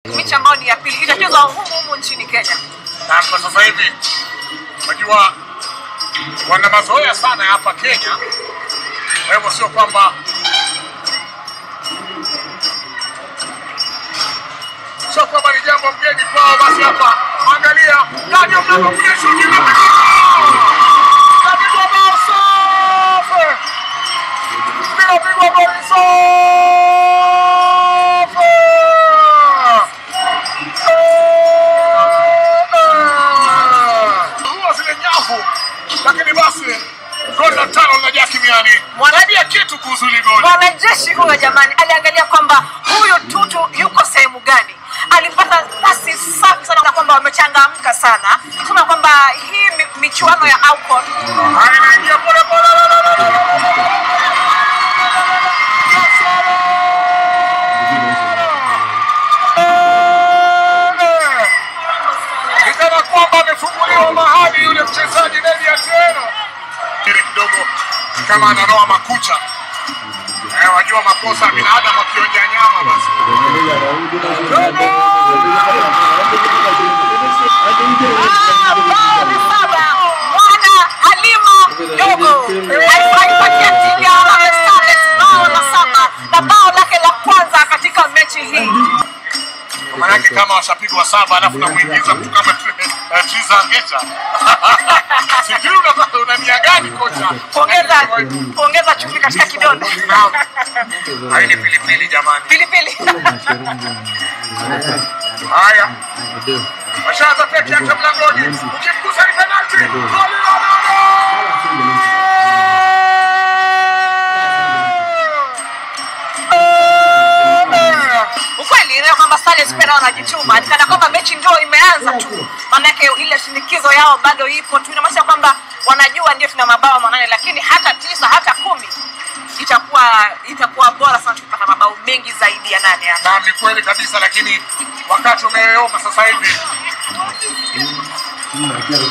mechi ambayo ni ya pili itachezwa humu humu nchini Kenya. na kwa sasa hivi unajua wana mazoea sana hapa Kenya, kwa hivyo sio kwamba sio kwamba ni jambo mgeni kwao. Basi hapa angalia ndani ya mlango kule, shuti inapigwa kapigwa bao safi, linapigwa goli safi huwa zile nyavu, lakini basi goli la tano linajaa kimiani. Mwanadia kitu kuhusu hili goli. Mwanajeshi huyo jamani, aliangalia kwamba huyu Tutu yuko sehemu gani, alipata pasi safi sana na kwamba wamechangamka sana, sema kwamba hii mi- michuano ya AFCON Haya, inaingia pole pole. la, la, la, la, la, la, la. Ni kana kwamba amefunguliwa mahali yule mchezaji Nedi Atieno. Ile kidogo kama ananoa makucha. Eh, wajua makosa ya binadamu akionja nyama basi. Ah, bao ni saba. Mwana Halima Dogo alipatia timu ya Harambee Starlets bao la saba na bao lake la kwanza katika mechi hii. Manake kama washapigwa saba alafu namuingiza mtu kama eh, Triza Ngeta. Sijui una- una nia gani kocha? Kuongeza kuongeza chumvi katika kidonda. Naam. Hii ni pilipili jamani. Pilipili. Haya. Washaanza peke yake mlangoni. Ukimgusa ni penalti. Goli la nane. Ukweli leo kwamba Starlets pia nao wanajituma, ni kana kwamba mechi ndio imeanza tu, maanake ile shinikizo yao bado ipo tu. Inamaanisha kwamba wanajua ndio tuna mabao manane, lakini hata tisa hata kumi itakuwa itakuwa bora sana tukipata mabao mengi zaidi ya nane hapa. Naam, ni kweli kabisa, lakini wakati umeyoyoma sasa hivi